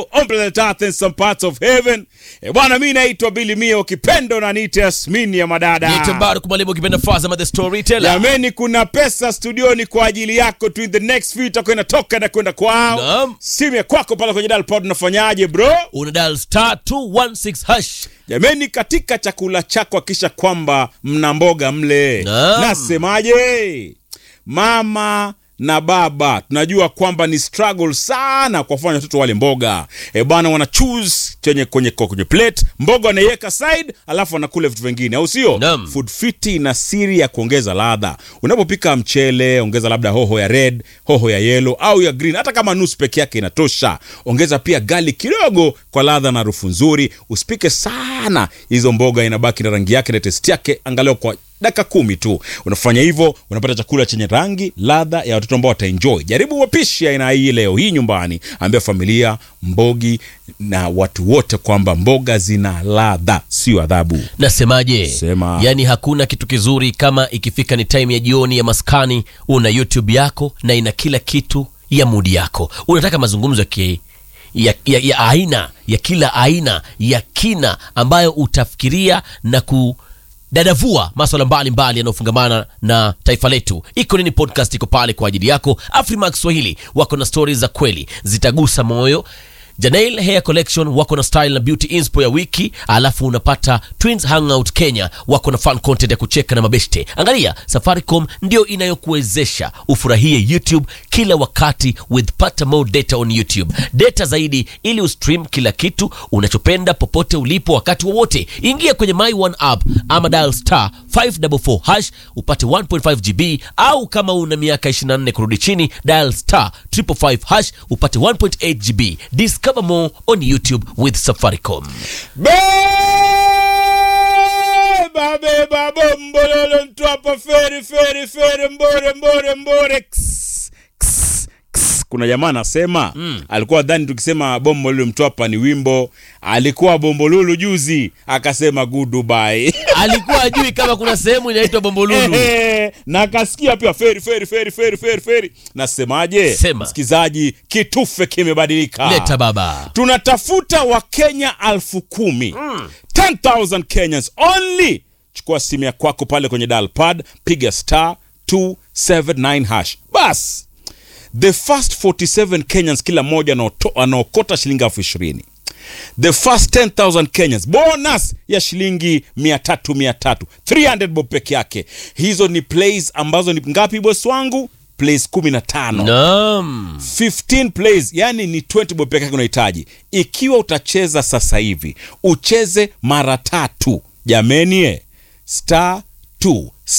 on planet Earth in some parts of heaven. E bwana, mi naitwa Billy Mia, ukipenda na niite Yasmini ya madada. Niite Mbaruk Mwalimu ukipenda Fazama the storyteller. Jameni, kuna pesa studioni kwa ajili yako tu. In the next few itakuwa inatoka na kwenda kwao. Naam. Simu ya kwako pale kwenye dial pod unafanyaje bro? Una dial star 216 hash. Jameni, katika chakula chako hakisha kwamba mna mboga mle. Naam. Nasemaje? Mama na baba tunajua kwamba ni struggle sana kwa kufanya watoto wale mboga e bwana, wana choose chenye kwenye kwenye plate mboga wanaiweka side, alafu wanakula vitu vingine, au sio? Naam. Food Fit ina siri ya kuongeza ladha. Unapopika mchele, ongeza labda hoho ya red, hoho ya yellow au ya green, hata kama nusu peke yake inatosha. Ongeza pia gali kidogo kwa ladha na harufu nzuri. Usipike sana, hizo mboga inabaki na rangi yake na testi yake, angalau kwa dakika kumi tu. Unafanya hivyo, unapata chakula chenye rangi, ladha ya watoto ambao wataenjoy. Jaribu mapishi ya aina hii leo hii nyumbani, ambia familia, mbogi na watu wote kwamba mboga zina ladha, sio adhabu. Nasemaje? Sema. Yaani hakuna kitu kizuri kama ikifika ni time ya jioni ya maskani, una YouTube yako na ina kila kitu ya mudi yako. Unataka mazungumzo ya ki ya, ya, ya aina ya kila aina ya kina ambayo utafikiria na kudadavua maswala mbalimbali yanayofungamana na taifa letu. Iko Nini Podcast iko pale kwa ajili yako. Afrimax Swahili wako na stori za kweli zitagusa moyo. Janail Hair Collection wako na style na beauty inspo ya wiki, alafu unapata Twins Hangout Kenya wako na fun content ya kucheka na mabeshte. Angalia, Safaricom ndio inayokuwezesha ufurahie YouTube kila wakati with pata more data on YouTube, data zaidi ili ustream kila kitu unachopenda popote ulipo wakati wowote. Ingia kwenye My One app ama dial star 544 hash upate 1.5 GB, au kama una miaka 24 kurudi chini dial star 555 hash upate 1.8 GB. Discover more on YouTube with Safaricom. Beba beba bombololo mtwapa feri feri feri mbore mbore mbore Ks, ks, ks. kuna jamaa anasema alikuwa dhani tukisema bombololo mtwapa ni wimbo alikuwa bombolulu juzi akasema goodbye Alikuwa ajui kama kuna sehemu inaitwa Bombolulu. Ehe, na akasikia pia feri feri feri feri feri feri nasemaje Sema. msikizaji kitufe kimebadilika Leta baba. tunatafuta wakenya alfu kumi 10,000 kenyans only chukua simu ya kwako pale kwenye dalpad piga star 279 hash bas the first 47 kenyans kila mmoja anaoto- anaokota shilingi elfu ishirini the first 10000 kenyans bonus ya shilingi 300 300 300 bob peke yake hizo ni plays ambazo ni ngapi bosi wangu plays 15 Naam. 15 plays yani ni 20 bob peke yake unahitaji ikiwa utacheza sasa hivi ucheze mara tatu jameni eh, star 2